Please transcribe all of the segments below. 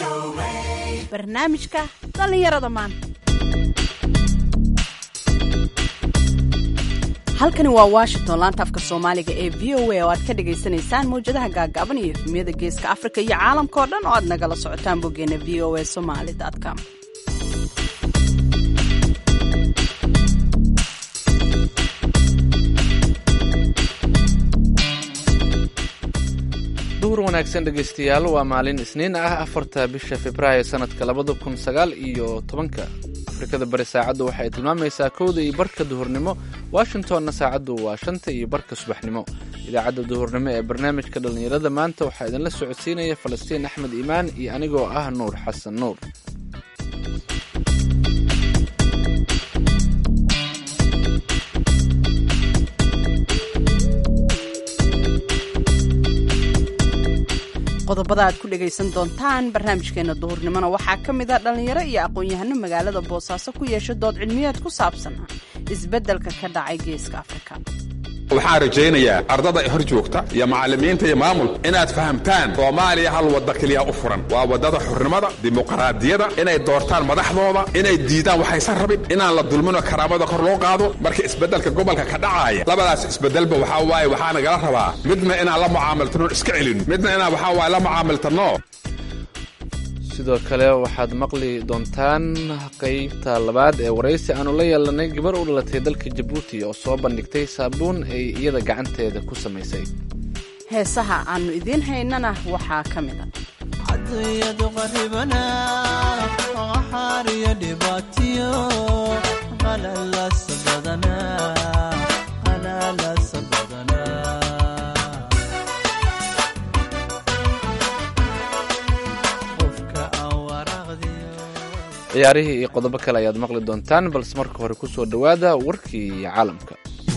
barnaamijka dhallinyarada maanta halkani waa washington laanta afka soomaaliga ee v o a oo aad ka dhagaysanaysaan mawjadaha gaagaaban iyo efmiyada geeska afrika iyo caalamka oo dhan oo aad nagala socotaan boggeena v o a somaly com duhur wanaagsan dhegaystayaal waa maalin isniin ah afarta bisha februaayo sanadka labada kun sagaal iyo tobanka afrikada bari saacaddu waxay tilmaamaysaa kowda iyo barka duhurnimo washingtonna saacaddu waa shanta iyo barka subaxnimo idaacadda duhurnimo ee barnaamijka dhallinyarada maanta waxaa idinla socodsiinaya falastiin axmed iimaan iyo anigoo ah nuur xasan nuur qodobada aad ku dhagaysan doontaan barnaamijkeena duhurnimona waxaa ka mid a dhallinyaro iyo aqoon-yahano magaalada boosaaso ku yeesha dood cilmiyeed ku saabsan isbeddelka ka dhacay geeska afrika waxaan rajaynayaa ardada hor joogta iyo macallimiinta iyo maamulka inaad fahamtaan soomaaliya hal wadda keliya u furan waa waddada xurnimada dimuqraadiyada inay doortaan madaxdooda inay diidaan waxaysan rabin inaan la dulminoo karaamada kor loo qaado marka isbeddelka gobolka ka dhacaaya labadaas isbeddelba waxaa waaye waxaa nagala rabaa midna inaan la mucaamaltano iska celin midna inaan waxaa waaye la mucaamaltano sidoo kale waxaad maqli doontaan qaybta labaad ee waraysi aanu la yeelanay gabar u dhalatay dalka jabuuti oo soo bandhigtay saabuun ay iyada gacanteeda ku samaysay heesaha aannu idiin haynana waxaa ka mid a cadayadu qaribana qaxaariyo dhibaatiyo qalalasa badana qalalasa badana qofka aan waraaqdiyo ciyaarihii iyo qodobo kale ayaad maqli doontaan balse marka hore ku soo dhowaada warkii caalamka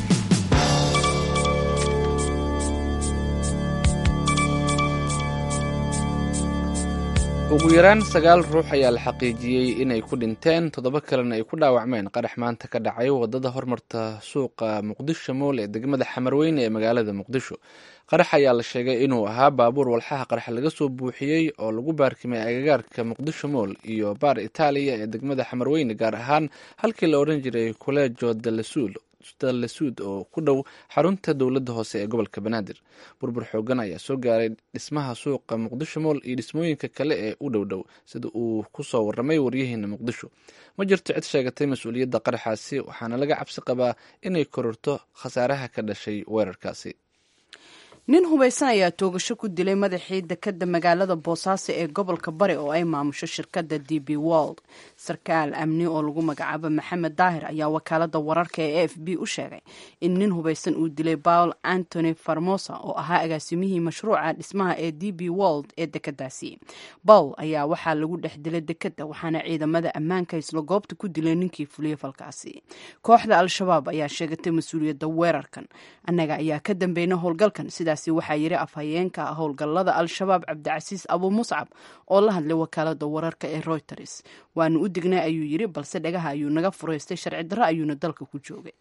ugu yaraan sagaal ruux ayaa la xaqiijiyey inay ku dhinteen toddoba kalena ay ku dhaawacmeen qarax maanta ka dhacay wadada hormarta suuqa muqdisho mool ee degmada xamarweyne ee magaalada muqdisho qarax ayaa la sheegay inuu ahaa baabuur walxaha qarax laga soo buuxiyey oo lagu baarkimay agagaarka muqdisho mool iyo baar itaaliya ee degmada xamarweyne gaar ahaan halkii la odhan jiray colejo dalasuul dalasuud oo ku dhow xarunta dowladda hoose ee gobolka banaadir burbur xoogan ayaa soo gaaray dhismaha suuqa muqdisho mool iyo dhismooyinka kale ee u dhow dhow sida uu ku soo warramay waryaheena muqdisho ma jirto cid sheegatay mas-uuliyadda qaraxaasi waxaana laga cabsi qabaa inay kororto khasaaraha ka dhashay weerarkaasi nin hubaysan ayaa toogasho ku dilay madaxii dekadda magaalada boosaaso ee gobolka bari oo ay maamusho shirkadda d b wold sarkaal amni oo lagu magacaabo maxamed daahir ayaa wakaalada wararka ee a f b u sheegay in nin hubaysan uu dilay paul antony farmosa oo ahaa agaasimihii mashruuca dhismaha ee d b wold ee dekadaasi paul ayaa waxaa lagu dhex dilay dekadda waxaana ciidamada ammaanka isla goobta ku dilay ninkii fuliyey falkaasi kooxda al-shabaab ayaa sheegatay mas-uuliyadda weerarkan annaga ayaa ka dambeynay howlgalkan sidaasi waxaa yiri afhayeenka howlgallada al-shabaab cabdicasiis abu muscab oo la hadlay wakaalada wararka ee reuters waanu u dignay ayuu yiri balse dhagaha ayuu naga fureystay sharci darro ayuuna dalka ku joogay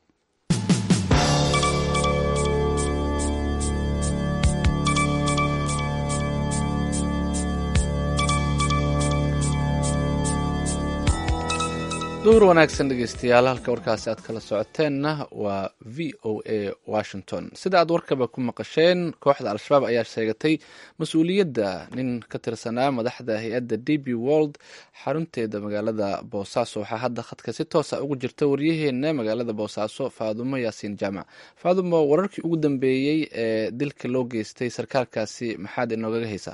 duhur wanaagsan dhegeystayaal halka warkaasi aad kala socoteenna waa v o a washington sida aad warkaba ku maqasheen kooxda al-shabaab ayaa sheegatay mas-uuliyadda nin ka tirsanaa madaxda hay-adda d b world xarunteeda magaalada boosaaso waxaa hadda khadka si toosa ugu jirta waryaheena magaalada boosaaso faadumo yaasiin jaamac faadumo wararkii ugu dambeeyey ee dilka loo geystay sarkaalkaasi maxaad inoogaga haysaa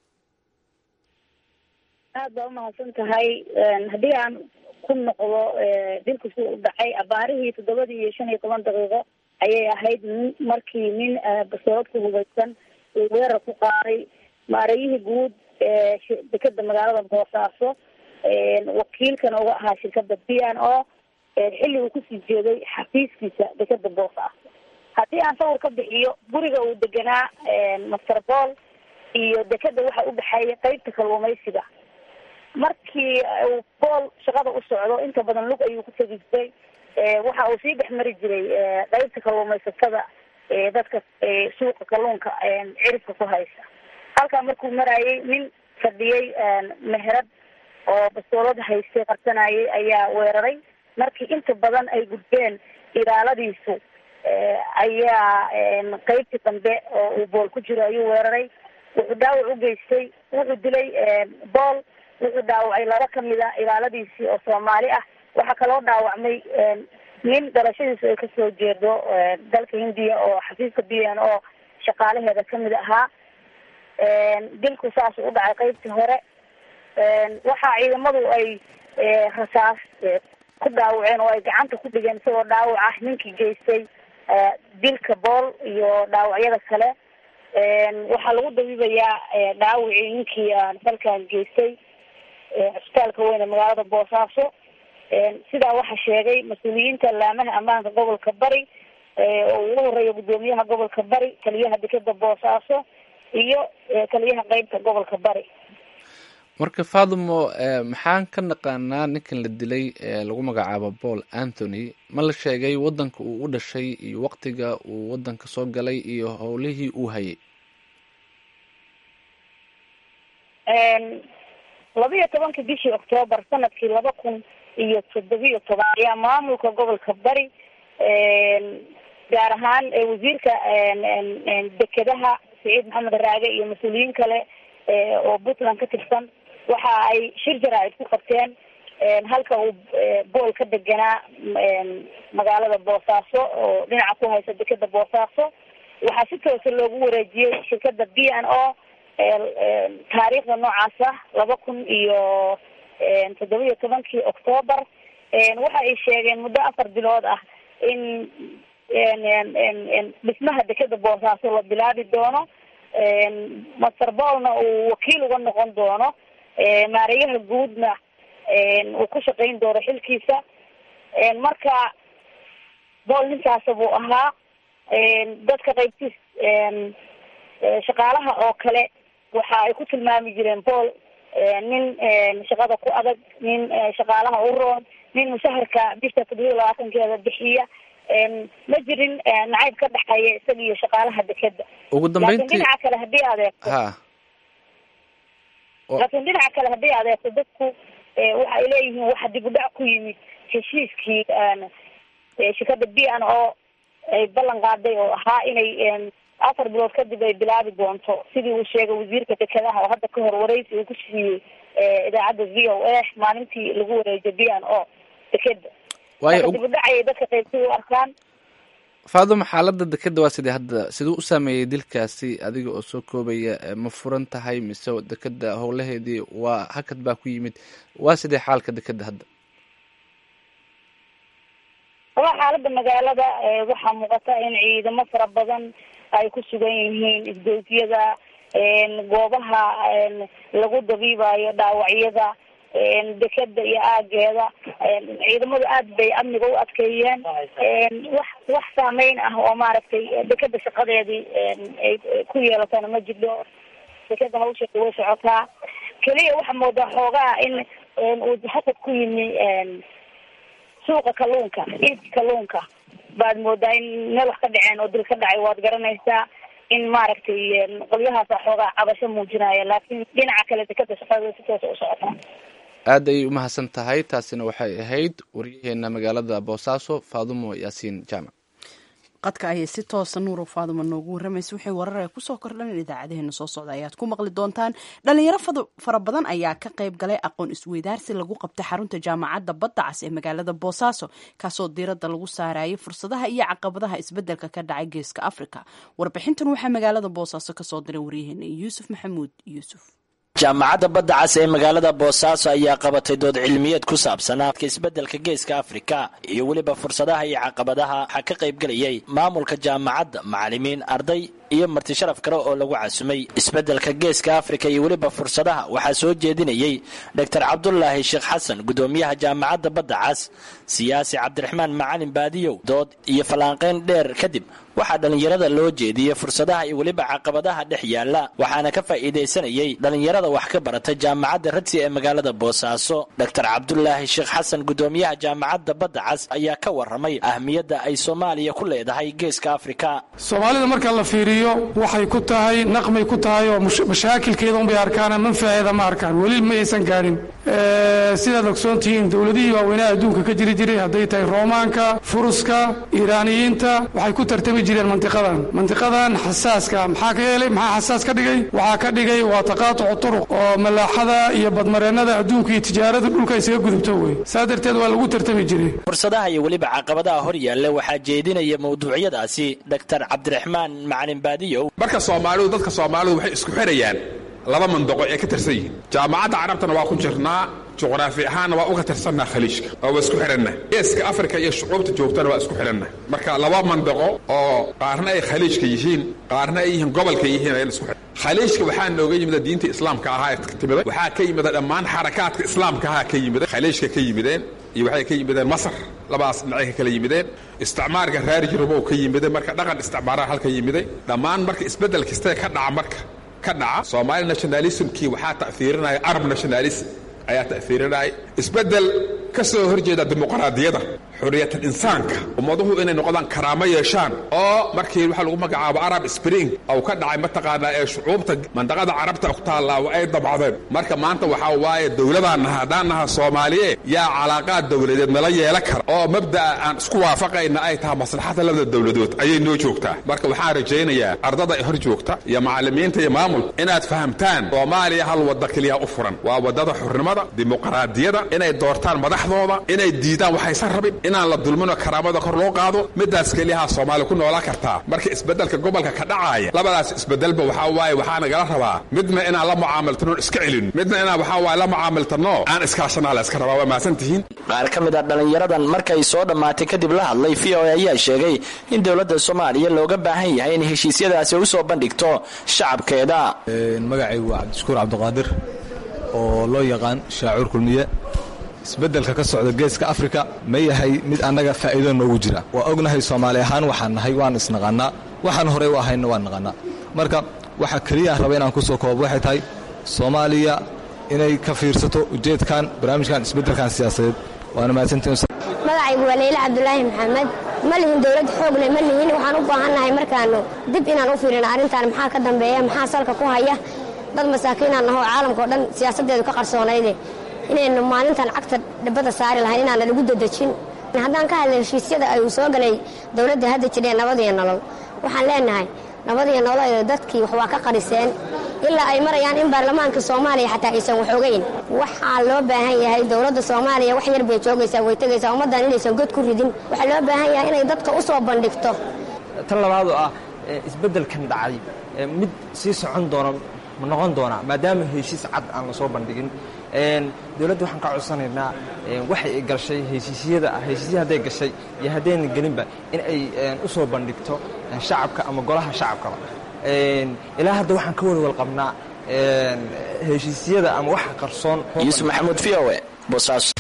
aad baa umahadsan tahay haddii aan ku noqdo dilku sida u dhacay abaarihii toddobadii iyo shan iyo toban daqiiqo ayay ahayd nin markii nin basoorad ku hubaysan uu weerar ku qaaday maarayihii guud ee dekeda magaalada boosaaso wakiilkana uga ahaa shirkada b n o xilli uu kusii jeeday xafiiskiisa dekeda boosaaso haddii aan sawir ka bixiyo guriga uu deganaa master bool iyo dekeda waxa u dhexeeya qeybta kalluumaysiga markii uu bool shaqada u socdo inta badan lug ayuu ku tegi jiray waxa uu sii dhex mari jiray qeybta kalluumaysatada dadka suuqa kalluunka ciribka ku haysa halkaa markuu marayay nin fadhiyey meherad oo bastoolad haystay qarsanayay ayaa weeraray markii inta badan ay gudbeen ilaaladiisu ayaa qeybtii dambe oo uu bool ku jiro ayuu weeraray wuxuu dhaawac u geystay wuxuu dilay bool wuxuu dhaawacay laba kamid a ilaaladiisii oo soomaali ah waxaa kaloo dhaawacmay nin dhalashadiisu ay kasoo jeedo dalka hindiya oo xafiiska b n o shaqaalaheeda kamid ahaa dilku saasuu u dhacay qeybtii hore waxaa ciidamadu ay rasaas ku dhaawaceen oo ay gacanta ku dhigeen isagoo dhaawac ah ninkii geystay dilka bool iyo dhaawacyada kale waxaa lagu dabiibayaa dhaawacii ninkii falkan geystay cisbitaalka weyn ee magaalada boosaaso sidaa waxaa sheegay mas-uuliyiinta laamaha ammaanka gobolka bari oo ugu horeeya guddoomiyaha gobolka bari taliyaha dekeda boosaaso iyo taliyaha qeybta gobolka bari marka fathimo maxaan ka naqaanaa ninkan la dilay ee lagu magacaabo paul anthony ma la sheegay wadanka uu u dhashay iyo waqtiga uu wadanka soo galay iyo howlihii uu hayay labiyo tobankii bishii octoobar sanadkii laba kun iyo toddobiyo toban ayaa maamulka gobolka bari gaar ahaan wasiirka dekedaha saciid maxamed raage iyo mas-uuliyiin kale oo puntland ka tirsan waxa ay shir jaraa'id ku qabteen halka uu bool ka deganaa magaalada boosaaso oo dhinaca ku haysa dekeda boosaaso waxaa si toosa loogu wareejiyey shirkada b n o taariikhda noocaas ah laba kun iyo toddobiyo tobankii octoobar waxa ay sheegeen muddo afar bilood ah in dhismaha dekeda boosaaso la bilaabi doono master boolna uu wakiil uga noqon doono maareeyaha guudna uu ku shaqayn doono xilkiisa marka bool ninkaasa buu ahaa dadka qaybtiis shaqaalaha oo kale waxa ay ku tilmaami jireen bool nin shaqada ku adag nin shaqaalaha u roon nin mushaharka bisha toddobiya labaatankeeda bixiya ma jirin nacayb ka dhexeeya isaga iyo shaqaalaha dekeda ugu laakiin dambeyntii dhinaca kale haddii adeegto ha laakiin dhinaca kale haddii adeegto dadku waxa ay leeyihiin waxa dib u dhac ku yimid heshiiskii shirkada b n o ay ballan qaaday oo ahaa inay afar bilood kadib ay bilaabi doonto sidii uu sheegay wasiirka dekedaha oo hadda ka hor wareysi uu ku siiyey idaacadda v o a maalintii lagu wareejiyo b n o dekeda waayo marka dib u dhacayay dadka qaybtii u arkaan faaduma xaaladda dekeda waa sidee hadda siduu u saameeyey dilkaasi adiga oo soo koobaya eh, ma furan tahay mise dekeda howlaheedii waa hakad baa ku yimid waa sidee xaalka dekeda hadda waa xaalada magaalada eh, waxaa muuqata in ciidamo fara badan ay ku sugan yihiin isgoysyada goobaha lagu dabiibayo dhaawacyada dekeda iyo aageeda ciidamadu aad bay amniga u adkeeyeen wax wax saameyn ah oo maaragtay dekeda shaqadeedii ay ku yeelatana ma jirto dekeda hawsheeda way socotaa keliya waxaa moodaa xoogaa in uu hasad ku yimi suuqa kalluunka iibka kalluunka baad moodaa in meel wax ka dhaceen oo dil ka dhacay waad garanaysaa in maaragtay qolyahaasa xoogaa cabasho muujinaya laakiin dhinaca kale dekeda shaqadeeda si toosa u socotaa aad ayay u mahadsan tahay taasina waxay ahayd waryaheena magaalada boosaaso faadumo yaasiin jaamac qadka ayay si toosa nuuro faaduma noogu waramaysa wixii warar ay kusoo kordhan idaacadeheena soo socda ayaad ku maqli doontaan dhalinyaro fada- fara badan ayaa ka qayb galay aqoon isweydaarsi lagu qabtay xarunta jaamacadda badda cas ee magaalada boosaaso kaasoo diiradda lagu saarayay fursadaha iyo caqabadaha isbedelka ka dhacay geeska afrika warbixintan waxaa magaalada boosaaso kasoo diray waryaheena yuusuf maxamuud yuusuf jaamacadda badda cas ee magaalada boosaaso ayaa qabatay dood cilmiyeed ku saabsan aadka isbeddelka geeska afrika iyo weliba fursadaha iyo caqabadaha waxaa ka qaybgelayay maamulka jaamacadda macallimiin arday iyo marti sharaf kale oo lagu casumay isbeddelka geeska afrika iyo weliba fursadaha waxaa soo jeedinayey doctor cabdulaahi sheekh xasan gudoomiyaha jaamacadda badda cas siyaasi cabdiraxmaan macalin baadiyow dood iyo fallaanqayn dheer kadib waxaa dhallinyarada loo jeediyey fursadaha iyo weliba caqabadaha dhex yaala waxaana ka faa'iidaysanayey dhallinyarada wax ka barata jaamacadda radsi ee magaalada boosaaso doctor cabdulaahi sheekh xasan gudoomiyaha jaamacadda badda cas ayaa ka waramay ahmiyadda ay soomaaliya ku leedahay geeska afrika soomaalida marka la fiiriyo fiiriyo waxay ku tahay naqmay ku tahay oo mashaakilkeeda unbay arkaan manfaceeda ma arkaan weli ma aysan gaadhin sidaad ogsoon tihiin dowladihii waaweynaha adduunka ka jiri jiray hadday tahay roomaanka furuska iiraaniyiinta waxay ku tartami jireen mantiqadan mantiqadan xasaaska maxaa ka yeelay maxaa xasaas ka dhigay waxaa ka dhigay waa taqaatucu turuq oo malaaxada iyo badmareennada adduunka iyo tijaarada dhulka isaga gudubto wey saa darteed waa lagu tartami jiray fursadaha iyo weliba caqabadaha hor yaalla waxaa jeedinaya mawduucyadaasi doctor cabdiraxmaan macalin baadiyow marka soomaalidu dadka soomaalidu waxay isku xirayaan laba mandaqo ee ka tirsan yihiin jaamacadda carabtana waa ku jirnaa juqraafi ahaanna waa uga tirsannaa khaliijka oo waa isku xidhanna geeska afrika iyo shucuubta joogtana waa isku xidhanna marka laba mandaqo oo qaarna ay khaliijka yihiin qaarna ay yihiin gobolka yihiin ayaa isku xidhan khaliijka waxaa nooga yimida diinta islaamka ahaa ee timida waxaa ka yimida dhammaan xarakaadka islaamka ahaa ka yimida khaliijka ka yimideen iyo waxay ka yimideen masar labadaas dhinacay ka kala yimideen isticmaarka raari jirubow ka yimiday marka dhaqan isticmaaraha halka yimiday dhammaan marka isbeddel kastee ka dhaca marka ka dhaca soomaali nationalismkii waxaa ta'fiirinaya arab nationalism ayaa ta'fiirinaya isbeddel ka soo horjeeda dimuqraadiyada xurriyatal insaanka ummaduhu inay noqdaan karaamo yeeshaan oo markii waxaa lagu magacaabo arab spring ou ka dhacay mataqaanaa ee shucuubta mandaqada carabta ku taallaa ay dabcdeen marka maanta waxaa waaye dowladaan naha haddaan naha soomaaliye yaa calaaqaad dowladeed nala yeela kara oo mabda'a aan isku waafaqayna ay tahay maslaxada labada dowladood ayay noo joogtaa marka waxaan rajaynayaa ardada hor joogta iyo macallimiinta iyo maamulka inaad fahamtaan soomaaliya hal wadda keliya u furan waa waddada xurnimada dimuqraadiyada inay doortaan madaxdooda inay diidaan waxaysan rabin inaan la dulminoo karaamada kor loo qaado midaas keliyaha soomaaliya ku noolaan kartaa marka isbeddelka gobolka ka dhacaaya labadaas isbeddelba waxaa waaye waxaa nagala rabaa midna inaan la mucaamaltano iska celin midna inaan waxaa waaye la mucaamaltano aan iskaashanaa la iska rabaa waa mahadsan tihiin qaar ka mid a dhallinyaradan markay soo dhammaatay kadib la hadlay v o a ayaa sheegay in dowladda soomaaliya looga baahan yahay in heshiisyadaasi u soo bandhigto shacabkeeda magacaygu waa cabdishukuur cabdiqaadir oo loo yaqaan shaacuur kulmiye isbeddelka ka socda geeska afrika ma yahay mid annaga faa'iido noogu jira waa ognahay soomaali ahaan waxaan nahay waan isnaqannaa waxaan horey u ahayna waan naqannaa marka waxa keliya aan raba inaan ku soo koobo waxay tahay soomaaliya inay ka fiirsato ujeedkan barnaamijkan isbeddelkan siyaasadeed waana mahadsantiin magacaygu waa leyle cabdulaahi maxamed ma lihin dowlad xoogle ma lihin waxaan u baahannahay markaanu dib inaan u fiirino arrintan maxaa ka dambeeya maxaa salka ku haya dad masaakiinaan nahoo caalamka o dhan siyaasaddeedu ka qarsoonayde inaynu maalintan cagta dhibadda saari lahayn inaan lagu dadejin haddaan ka hadlay heshiisyada ay uu soo galay dowladda hadda jidhee nabadiyo nolol waxaan leenahay nabadiyo nolol dadkii wax waa ka qariseen ilaa ay marayaan in baarlamaanka soomaaliya xataa aysan wax ogeyn waxaa loo baahan yahay dowladda soomaaliya wax yar bay joogaysaa way tegaysaa ummaddan inaysan god ku ridin waxaa loo baahan yahay inay dadka u soo bandhigto tan labaad oo ah isbeddelkan dhacay mid sii socon doona ma noqon doonaa maadaama heshiis cad aan la soo bandhigin dowladda waxaan ka codsanaynaa waxay ay gashay heshiisyada heshiisya hadday gashay iyo haddayna gelinba in ay u soo bandhigto shacabka ama golaha shacabkaba ilaa hadda waxaan ka walwal qabnaa heshiisyada ama waxa qarsoon yuusuf maxamuud v o e boosaaso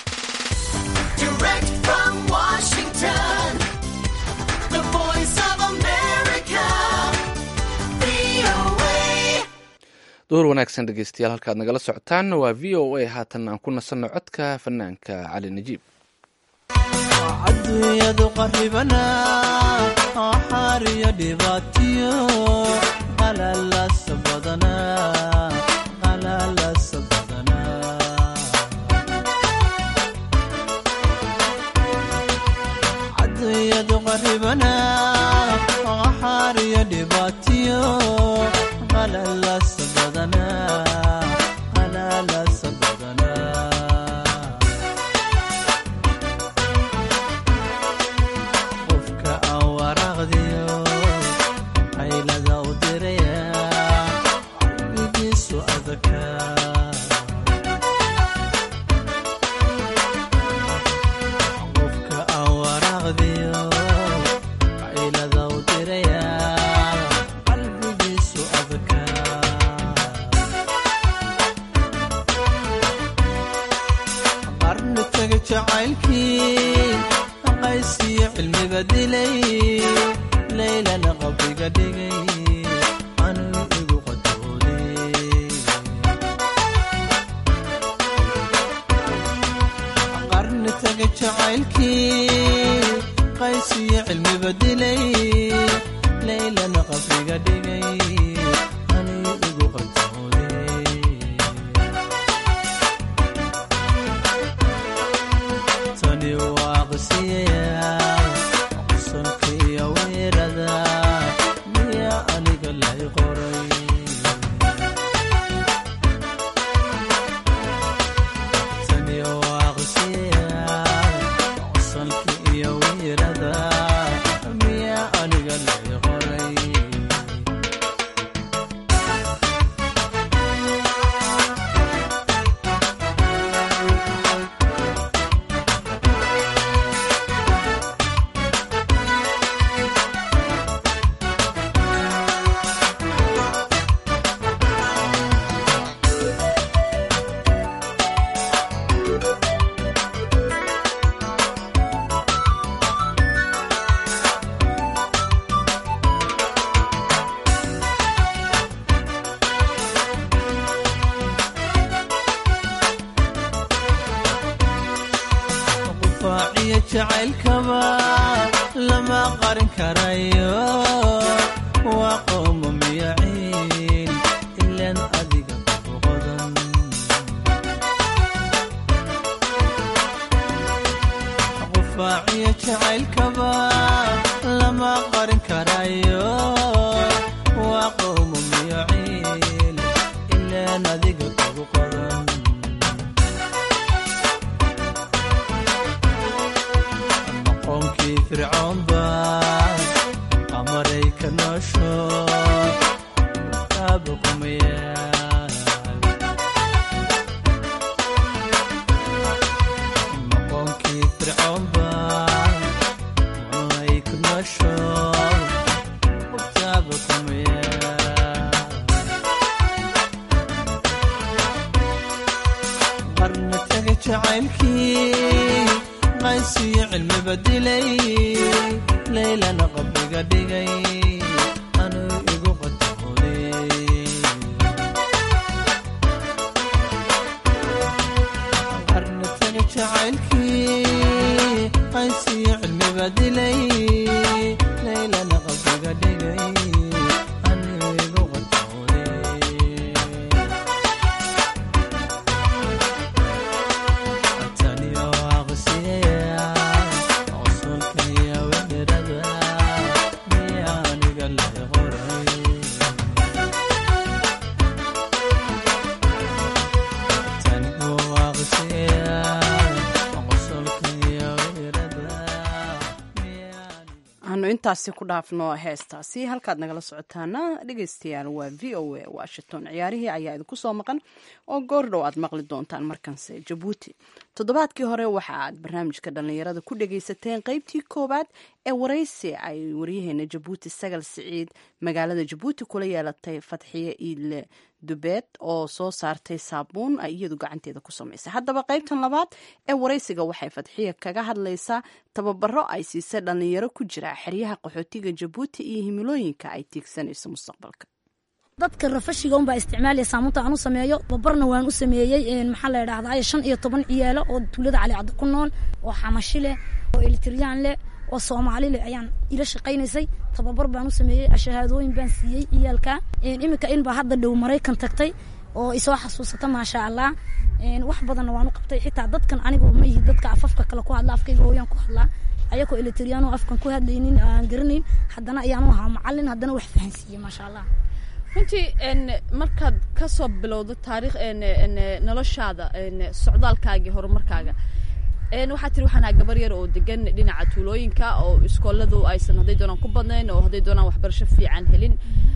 duhur wanaagsan dhegeystayaal halkaad nagala socotaan waa v o a haatan aan ku nasanno codka fanaanka cali najiib adduunyadu qarribanaa axaariyo dhibaatiyo qalalas badanaa qalalas badanaa adduunyadu qarribanaa axaariyo dhibaatiyo qalalas badanaa qalalas badanaa qofka aan waraaqdiyo qaylada u dirayaa qalbigiisu adkaa qofka aan waraaqdiyo qaylada u dirayaa qalbigiisu adkaa qarni taga jacaylkii qaysiyo cilmiba dilay laylana qabriga dhigay anuu igu qadooday qarni taga jacaylkii qaysiyo cilmiba dilay laylana qabriga dhallinyarada miyaa aniga lay qoray qufaaciyo jacaylkaba lama qarin karayo waa qowma miyaciin ilaan adiga ku qodan qufaaciyo jacaylkaba lama qarin karayo waa qowma miyaciin ilaan adiga kugu qodan aqoonkii fircoonba qamaray ka noosho kaaba kumayaan aqoonkii fircoonba qamaray ka noosho kaaba kumayaan qarna taga jacaylkii qaysiyo cilmiba dilay laylana qabriga dhigay anuu igu qatooday qarna taga jacaylkii qaysiyo cilmiba dilay laylana qabriga dhigay anuu igu qatooday taniyo aqsiya qosolka iyo weerada miyaa aniga lay qoray taniyo aqsiya qosolka iyo weerada aanu intaasi ku dhaafno heestaasi halkaad nagala socotaana dhegeystayaal waa v o a washington ciyaarihii ayaa idinku soo maqan oo goordhow aad maqli doontaan markanse jabuuti toddobaadkii hore waxa aad barnaamijka dhallinyarada ku dhageysateen qeybtii koowaad ee waraysi ay waryaheena jabuuti sagal siciid magaalada jabuuti kula yeelatay fatxiye iile dubeed oo soo saartay saabuun ay iyadu gacanteeda ku samaysay haddaba qaybtan labaad ee waraysiga waxay fadxiya kaga hadlaysaa tababaro ay siisay dhallinyaro ku jira xeryaha qaxootiga jabuuti iyo himilooyinka ay tiigsanayso mustaqbalka dadka rafashiga unbaa isticmaalaya saamunta aan u sameeyo babarna waan u sameeyey maxaa la idhahdaa shan iyo toban ciyaalo oo tuulada calicaddo ku nool oo xamashi leh oo elitriyaan leh oo soomaali leh ayaan ila shaqaynaysay tababar baan u sameeyey shahaadooyin baan siiyey ciyaalka iminka inbaa hadda dhow maraykan tagtay oo isoo xasuusata maasha allah wax badanna waan u qabtay xitaa dadkan anigu ma ihi dadka afafka kale ku hadla afkayga hooyaan ku hadlaa ayagoo elitriyaano afkan ku hadlaynin aan garanayn haddana ayaanu ahaa macalin haddana wax fahansiiyey maasha allah runtii markaad ka soo bilowdo taariikh noloshaada socdaalkaagii horumarkaaga waxaa tiri waxaan ahaa gabar yar oo degan dhinaca tuulooyinka oo iskooladu aysan hadday doonaan ku badnayn oo hadday doonaan waxbarasho fiican helin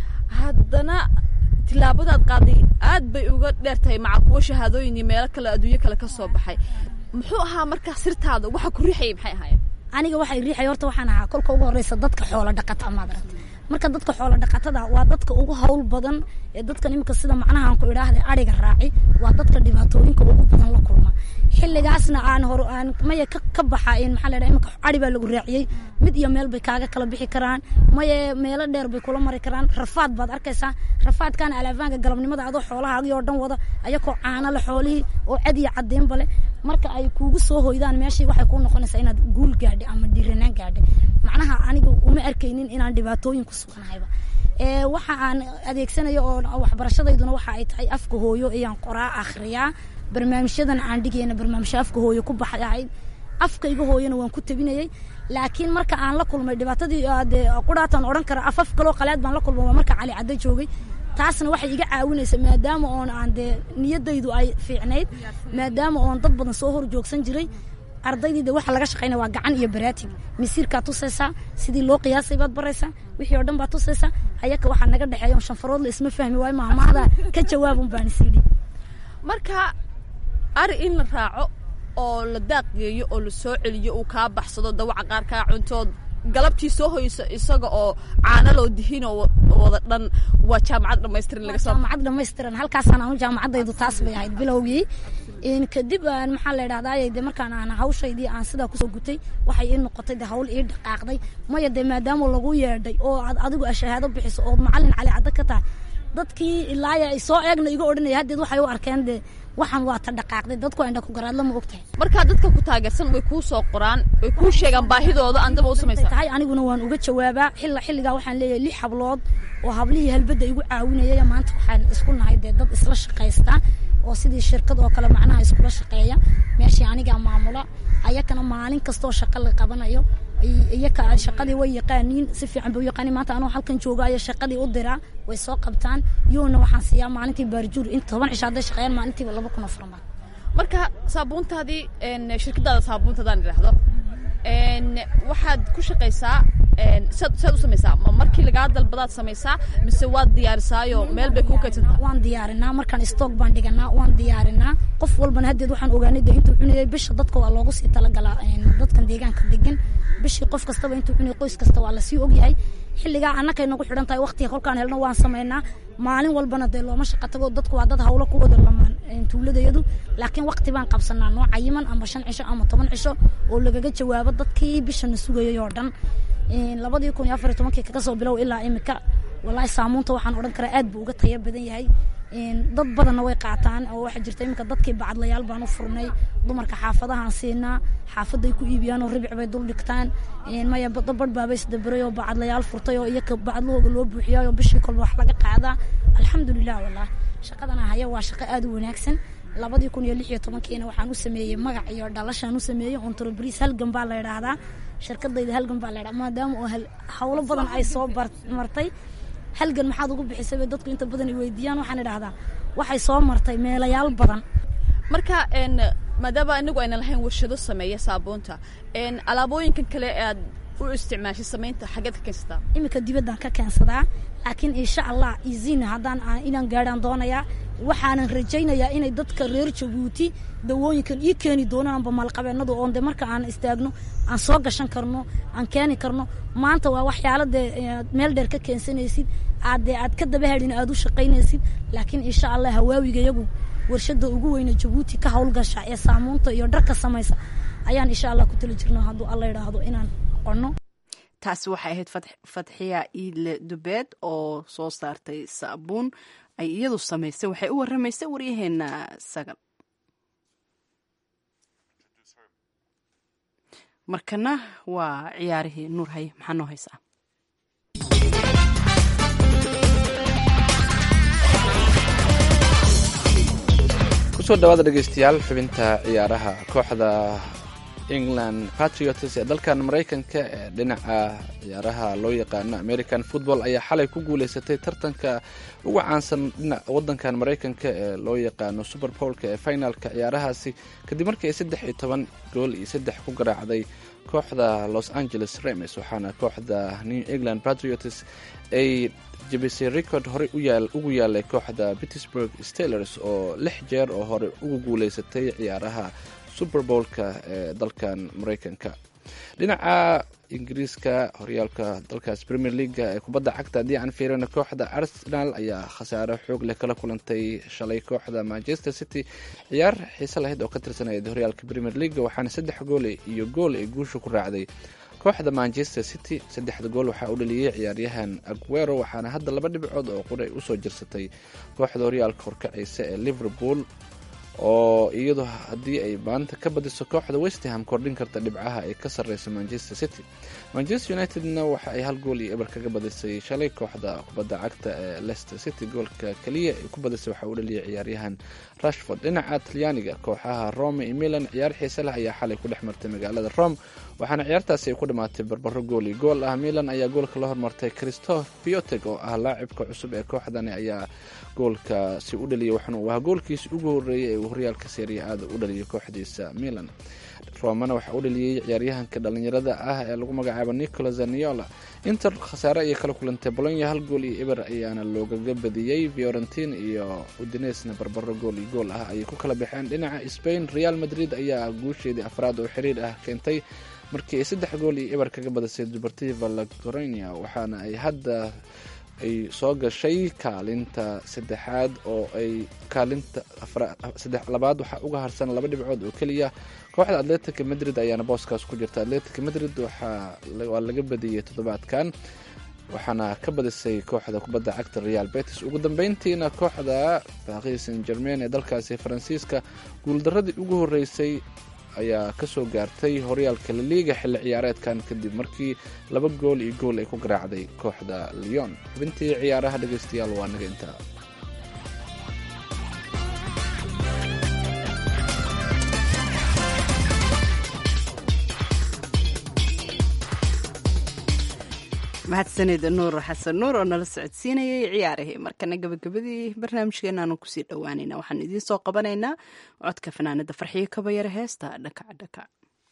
haddana tilaabadaad qaaday aad bay uga dheer tahay maca kuwo shahaadooyin iyo meelo kale adduunyo kale ka soo baxay muxuu ahaa markaa sirtaada waxa ku riixayay maxay ahaayeen aniga waxay riixay horta waxaan ahaa kolka ugu horeysa dadka xoola dhaqata maad aragta marka dadka xoola dhaqatada waa dadka ugu hawl badan ee dadkan imika sida macnahaan ku idhaahda ariga raaci waa dadka dhibaatooyinka ugu badan la kulma xilligaasna aan hor aan maya ka baxa maxaa la dhaha imika ari baa lagu raaciyey mid iyo meel bay kaaga kala bixi karaan maye meelo dheer bay kula mari karaan rafaad baad arkaysaa rafaadkan alaafaanka galabnimada adoo xoolahaagii oo dhan wada ayakoo caana le xoolihii oo cad iyo caddeynba leh marka ay kuugu soo hoydaan meeshii waxay kuu noqonaysaa inaad guul gaadhay ama dhiranaan gaadhay macnaha aniga uma arkaynin inaan dhibaatooyin ku sugnahayba waxa aan adeegsanayo oo waxbarashadayduna waxa ay tahay afka hooyo ayaan qoraa akhriyaa barnaamijyadan aan dhigayna barnaamijyo afka hooyo ku baxay ahayd afkayga hooyona waan ku tabinayay laakiin marka aan la kulmay dhibaatadii dee qudhaataan odhan kara afaf kaloo qaleed baan la kulmay waa marka cali cadda joogay taasna waxay iga caawinaysa maadaama oon aan dee niyadaydu ay fiicnayd maadaama oon dad badan soo hor joogsan jiray ardaydii de waxa laga shaqaynaya waa gacan iyo baraatig masiirkaa tusaysaa sidii loo qiyaasay baad baraysaa wixii oo dhan baad tusaysaa ayaka waxaa naga dhexeeya on shanfaroodla isma fahmi waayo maamaada ka jawaabun baan isidhi marka ari in la raaco oo la daaqgeeyo oo la soo celiyo uu kaa baxsado dawaca qaar kaa cuntood galabtii soo hoyso isaga oo caana loo dihinoo wada dhan waa jaamacad dhamaystiran laga soo jaamacad dhamaystiran halkaasaan anu jaamacaddaydu taas bay ahayd bilowgii kadib aan maxaa la idhahdaa de markaan aan hawshaydii aan sidaa kusoo gutay waxay ii noqotay de hawl ii dhaqaaqday maya de maadaama lagu yeedhay oo aad adigu ashahaado bixiso ood macalin cali cadda ka tahay dadkii ilaaya ay soo eegna iga odhanaya haddeed waxay u arkeen de waxaan waa ta dhaqaaqday dadku indha ku garaadla ma ogtahay markaa dadka ku taageersan way kuu soo qoraan way kuu sheegaan baahidooda andaba u samaysa tahay aniguna waan uga jawaabaa xilla xilligaa waxaan leeyahay lix hablood oo hablihii halbadda igu caawinayay maanta waxaan isku nahay dee dad isla shaqaysta oo sidii shirkad oo kale macnaha iskula shaqeeya meeshii anigaa maamula ayakana maalin kastoo shaqa la qabanayo iyaka shaqadii way yaqaaniin si fiican bay u yaqaaniin maanta anoo halkan joogaayo shaqadii u diraa way soo qabtaan yoona waxaan siiyaa maalintii baarjuur in toban cisho hadday shaqeeyaan maalintiiba laba kun oo farmaan marka saabuuntaadii shirkadaada saabuuntadaan idhaahdo waxaad ku shaqaysaa saad saad u samaysaa ma markii lagaa dalbadaad samaysaa mise waad diyaarisaayo meel bay kuu kaydsantaa waan diyaarinaa markaan stock baan dhiganaa waan diyaarinaa qof walbana haddeed waxaan ogaanay de intuu cunayay bisha dadka waa loogu sii talagalaa dadkan deegaanka degan bishii qof kastaba intuu cunayay qoys kasta waa lasii ogyahay xilligaa annakay nagu xidhan tahay waqtiga kolkaan helno waan samaynaa maalin walbana dee looma shaqa tago dadku waa dad hawlo ku wada lamaan tuuladayadu laakiin waqti baan qabsanaa noo cayiman ama shan cisho ama toban cisho oo lagaga jawaabo dadkii bishana sugayay oo dhan labadii kun iyo afar iyo tobankii kaga soo bilow ilaa imika wallaahi saamuunta waxaan odhan karaa aad buu uga taya badan yahay dad badanna way qaataan oo waxaa jirta iminka dadkii bacadlayaal baan u furnay dumarka xaafadahaan siinaa xaafaday ku iibiyaan oo ribic bay dul dhigtaan maya badabadh baaba isdaberay oo bacadlayaal furtay oo iyaka bacadlahooga loo buuxiyaa oo bishii kolba wax laga qaadaa alxamdulilah wallah shaqadana haya waa shaqo aad u wanaagsan labadii kun iyo lix iyo tobankiina waxaan u sameeyey magac iyo dhalashaan u sameeyey entreprise halgan baa la idhaahdaa shirkadayda halgan baa la idhaha maadaama oo hawlo badan ay soo martay halgan maxaad ugu bixisay bay dadku inta badan i weydiiyaan waxaan idhahdaa waxay soo martay meelayaal badan marka maadaama inagu ayna lahayn warshado sameeya saabuunta alaabooyinkan kale ee aad u isticmaashay samaynta xaggeed ka keensataa iminka dibaddaan ka keensadaa laakiin insha allah izina haddaan inaan gaadhaan doonayaa waxaanan rajaynayaa inay dadka reer jabuuti dawooyinkan ii keeni doonaan amba maalqabeennadu oon de marka aan istaagno aan soo gashan karno aan keeni karno maanta waa waxyaalo dee meel dheer ka keensanaysid aad dee aad ka daba hadhin aad u shaqaynaysid laakiin insha allah hawaawiga iyagu warshada ugu weyne jabuuti ka howlgasha ee saamuunta iyo dharka samaysa ayaan insha allah ku tali jirnaa hadduu alla idhaahdo inaan qono taasi waxay ahayd fatxiya iidle dubeed oo soo saartay saabuun ay iyadu samaysay waxay u waramaysay waryaheena sagal markana waa ciyaarihii nuur haye maxaa noo haysaa kusoo dhawaada dhegeystayaal xubinta ciyaaraha kooxda england patriots ee dalkan maraykanka ee dhinaca ciyaaraha loo yaqaano american football ayaa xalay ku guuleysatay tartanka ugu caansan dhinaca wadankan maraykanka ee loo yaqaano super bowlka ee finalka ciyaarahaasi kadib markii ay saddex iyo toban gool iyo saddex ku garaacday kooxda los angeles remes waxaana kooxda new england patriots ay jebisay record horey ugu yaalay kooxda pittsburg stalers oo lix jeer oo hore ugu guuleysatay ciyaaraha super bowlka ee dalkan maraykanka dhinaca ingiriiska horyaalka dalkaas premier leaga ee kubadda cagta haddii aan fiirino kooxda arsenal ayaa khasaaro xoog leh kala kulantay shalay kooxda manchester city ciyaar xiise lahayd oo ka tirsanayad horyaalka premier leaga waxaana saddex gool iyo gool ay guusha ku raacday kooxda manchester city saddexda gool waxaa u dhaliyey ciyaaryahan aguero waxaana hadda laba dhibcood oo qura ay usoo jirsatay kooxda horyaalka horkacaysa ee liverpool oo iyadu haddii ay maanta ka badiso kooxda westham kordhin karta dhibcaha ay ka sarreysa manchester city manchester unitedna waxa ay hal gool iyo eber kaga badisay shalay kooxda kubadda cagta ee leicester city goolka keliya ay ku badisay waxaa u dhaliyay ciyaaryahan rashford dhinaca talyaaniga kooxaha rome iyo milan ciyaar xiise leh ayaa xalay ku dhex martay magaalada rome waxaana ciyaartaasi ay ku dhammaatay barbaro gool iyo gool ah milan ayaa goolka la hormartay christoph pioteg oo ah laacibka cusub ee kooxdani ayaa goolkaasi u dhaliyay waxaana uu ahaa goolkiisi ugu horreeyay ee uu horyaalka seeriya aada u dhaliyay kooxdiisa milan romana waxaa u dhaliyey ciyaaryahanka dhalinyarada ah ee lagu magacaabo nicola zaniola inter khasaare ayay kala kulantay bolonya hal gool iyo eber ayaana loogaga badiyey fiorentin iyo udinesna barbaro gool iyo gool ah ayay ku kala baxeen dhinaca spain real madrid ayaa guusheedii afraad oo xiriir ah keentay markii ay saddex gool iyo eber kaga badisay dubartiva lagorenia waxaana ay hadda ay soo gashay kaalinta saddexaad oo ay kaalinta saddex labaad waxaa uga harsan laba dhibcood oo keliya kooxda atletica madrid ayaana booskaas ku jirta atletica madrid waa laga badiyey toddobaadkan waxaana ka badisay kooxda kubadda cagta real betis ugu dambeyntiina kooxda paris saint germain ee dalkaasi faransiiska guuldaradii ugu horeysay ayaa kasoo gaartay horyaalka laliiga xilli ciyaareedkan kadib markii laba gool iyo gool ay ku garaacday kooxda leon xubintii ciyaaraha dhegeystayaal waa naga intaa mahadsanida nuur xasan nuur oo nala socodsiinayay ciyaarihii markana gabagabadii barnaamijkeenaanu kusii dhowaanayna waxaan idiin soo qabanaynaa codka fanaanada farxiyo kabayare heesta dhakac dhakac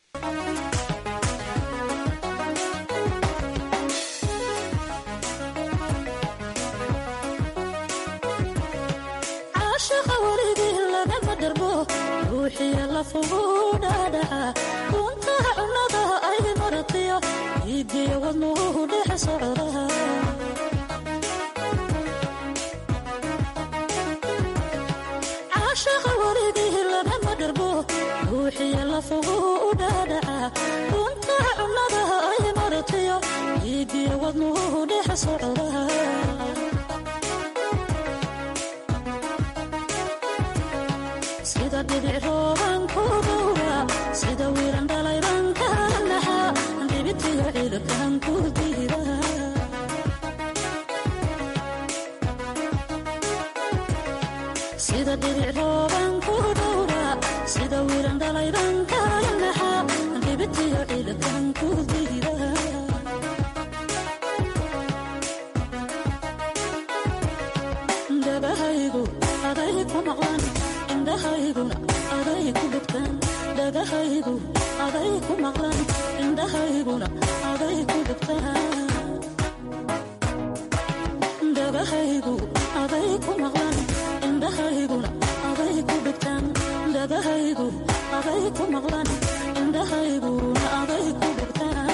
caashaqa weligii lagama dharbo ruuxiya lafugu dhaadhaca runtaha cunnada ay maratiyo iigiyo wadnuhu dhex socda caashaqa weligii lagama dharbo ruuxiya lafugu dhaadhaca runtaha cunnada ay maratiyo iigiyo wadnuhu dhex socda sida dhibic rooban ku dhowra sida wiiran dhalayban ka naxa dhibitiyo ciidakan ku diida sida dhibic rooban ku dhowra sida wiiran dhalayban ka naxa dhibitiyo ciidakan ku diida dabahaygu aday ku maqlan indhahayguna aday ku dhugtaan dhagahaygu aday ku maqlan indhahayguna aday ku dhugtaan dhagahaygu aday ku maqlan indhahayguna aday ku dhugtaan dhagahaygu aday ku maqlan indhahayguna aday ku dhugtaan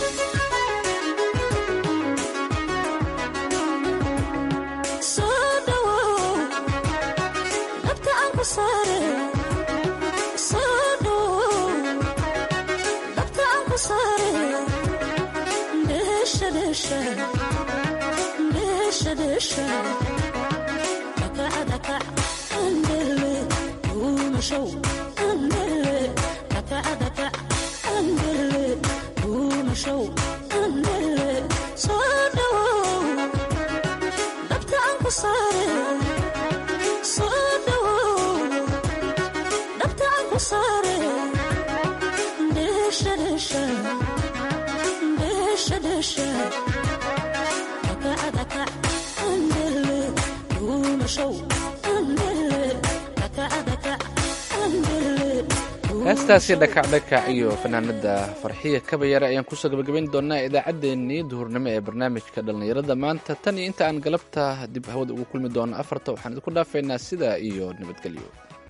soo dhawow dhabta aan ku saare soo dhawow dhabta aan ku saare dheesha dheesha dheesha dheesha dhakaca dhakac andele duumashow andele dhakaca dhakac andele duumashow andele soo dhawow dhabta aan ku saare soo dhawow dhabta aan ku saare dheesha dheesha dheesha dheesha dhakaca dhakac andele duumashow andele dhakaca dhakac andele heestaasi dhakacdhakac iyo fanaanada farxiya kabayare ayaan kusoo gabagabayn doonaa idaacaddeenii duhurnimo ee barnaamijka dhallinyarada maanta tan iyo inta aan galabta dib hawada ugu kulmi doono afarta waxaan idinku dhaafaynaa sidaa iyo nabadgelyo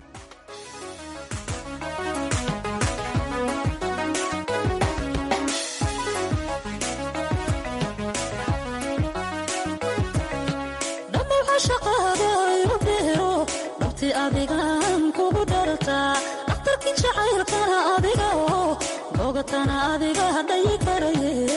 dhammaw cashaqaada igu dheero dhabti adigaan kugu dhartaa dhakhtarkii jacaylkana adiga oo bogatana adiga dhayi karaye